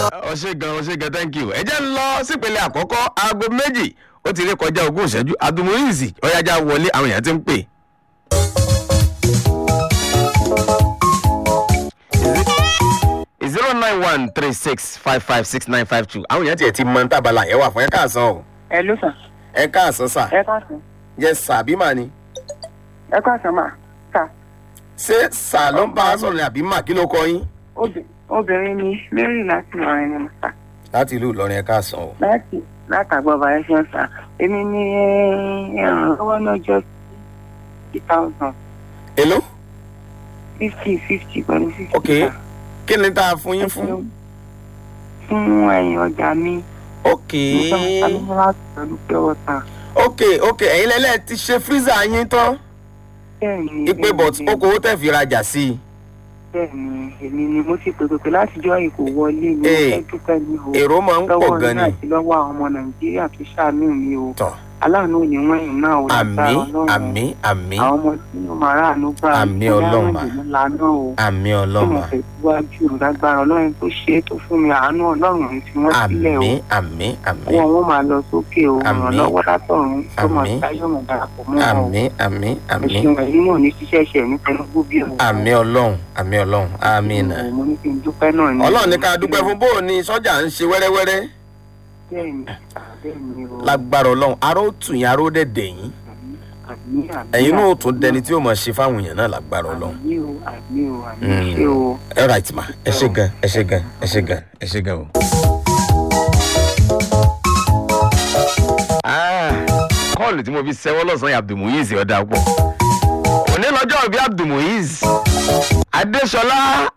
ọṣẹ gan ọṣẹ gan thank you ẹ jẹ́ ń lọ sípele àkọ́kọ́ aago méjì ó ti rí kọjá ogún ìṣẹ́jú adumuyizi ọ̀yájà wọlé àwọn èèyàn ti ń pè. zero nine one three six five five six nine five two àwọn èèyàn tiẹ̀ ti mọ tábàlà yẹn wà fún ẹ káàsán o ẹ ló sàn ẹ káàsán sà ẹ káàsán yẹ sà bí mà ni ẹ káàsán mà sà ṣé sà ló ń bá a sọ̀rọ̀ ni àbí mà kí ló kọ yín. obì- obìnrin ni mary láti lọrin ni mo sà láti ìlú ìlọrin ẹ káàsán o. láti látàgbọ́ bàrẹ́ ṣe ń sà èmi ní ìrànlọ́wọ́ náà jọ fifty thousand èló fifty fifty pẹ̀lú fifty ok kí ni tá a fún yín fún. fún ẹ̀yìn ọjà mi ok mo fẹ́ mo sáré láti pẹ̀lú pé ọ̀tà ok ok ẹ̀yin lẹ́lẹ́ ti ṣe freezer yín tán bẹ́ẹ̀ ni ipe but okòwò tẹ̀ fi rajà sí i. bẹ́ẹ̀ ni èmi ni mo ti pè pé látijọ́ ìkó wọlé ni mo Ee, fẹ́ dúpẹ́ ní o èrò máa ń pọ̀ lọ́wọ́ gan yín ni. àti lọ́wọ́ àwọn ọmọ nàìjíríà tó ṣàánú mi o tọ̀ aláàánú ò ní wọ́n yìí náà ò àmì lágbára ọlọ́run àmì àmì àwọn ọmọ tí mo máa ráàánú gbà Àmì Ọlọ́run mà. lánàá o àmì tí mo ọlọ́mà fẹ́ síwájú lágbára ọlọ́run tó ṣe é tó fún mi àánú ọlọ́run ní tí wọ́n sílẹ̀ o àmì àmì àmì wọn wọn máa lọ sókè o Àmì. ìrànlọ́wọ́ látọ̀run tó máa Àmì. táyọ̀ mọ̀ darapọ̀ mọ́ wọn o àmì àmì àmì ẹ̀sìn ẹ̀yìn náà ní ṣiṣẹ́ ṣẹ̀ ní tẹnugbó bí o. àmì ọlọ́run àmì ọlọ́run àmì nà. mo ní kí n dúpẹ́ náà ní. ọlọ́run ní ká dúpẹ́ fún bóun ni sọ́jà ń ṣe wẹ́rẹ́wẹ́rẹ́ bẹ́ẹ̀ni bẹ́ẹ̀ni o. lágbára ọlọ́run aró tù yín aró dẹ̀dẹ̀ yín àmì àmì ẹ̀yin náà ó tún dẹni tí ó mọ̀ ṣe fáwọn èèyàn náà lágbára ọlọ́run. àmì o àmì o àmì Mm. ṣe o. ẹ right ma ẹ ṣe gan ẹ ṣe gan ẹ ṣe gan ẹ ṣe gan o. kọ́ọ̀lù tí mo fi ṣẹ́wọ́ lọ́sàn-án yìí abdulmuyiz ọ̀dà pọ̀ òní lọ́jọ́ bíi abdulmuyiz adéṣọlá